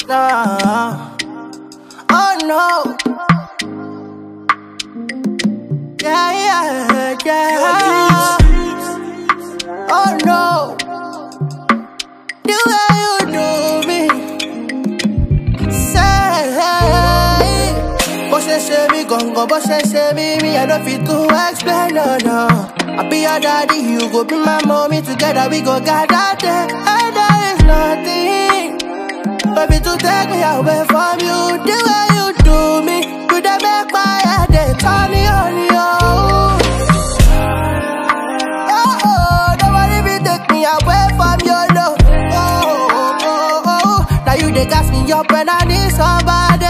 now. Oh no. Yeah, yeah, yeah. Oh no. The way you do me. Say, bó ṣe ṣe mí gangan, bó ṣe ṣe mí, me I no fit to explain, no, no. I be your daddy, you go be my mommy, together we go gather there, and there is nothing. Baby, to take me away from you, the way you do me, you dey make my head dey turn on you. Oh, oh, nobody be take me away from your love. Oh, oh, oh, oh, now you dey gas me up when I need somebody.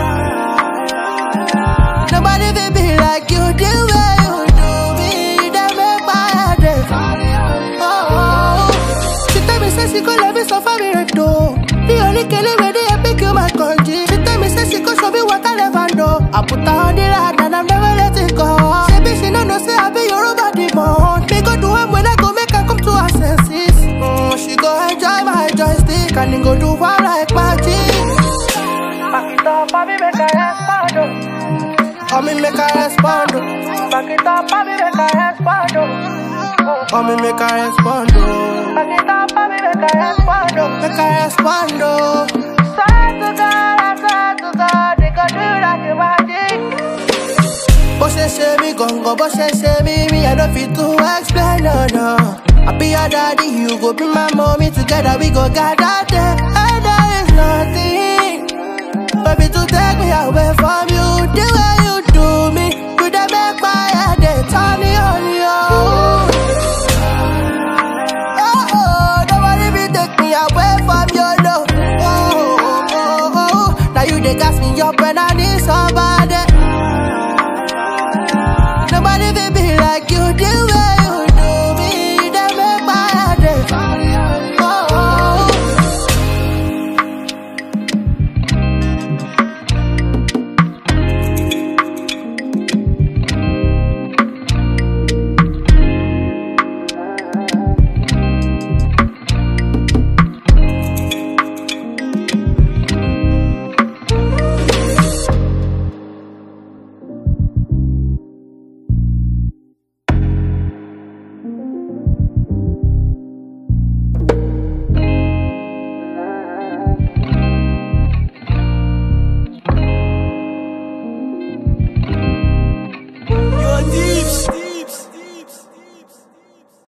Nobody will be like you, the way you do me, you dey make my head dey. Oh, oh, she tell me say she go love me so far me right though. The only killing way they pick you my country. She tell me say she go show me what I never know. I put her on the line and I'm never let it go. She be she no know say I be your body demon. Me go do am when I go make her come to her senses. Mm, she go enjoy my joystick and then go do one like magic. Back it up, baby, make her respond. oh. Oh, me make her respond. oh. Back it up, baby, make her respond. oh. Oh, me make her respond. oh. Back it up, baby, make her respond. oh. Make her respond. oh. Swear to God, I swear to God, they could do that to magic. Bó ṣe ṣe mí gangan, bó ṣe ṣe mí, me I no fit to explain, no, no. I be your daddy, you go be my mommy, together we go gather there, and there is nothing. Baby, to take me away from you, the way you do me, you dey make my head dey turn on you. Oh, oh, nobody be take me away from your love. Oh, oh, oh, oh, now you dey gas me up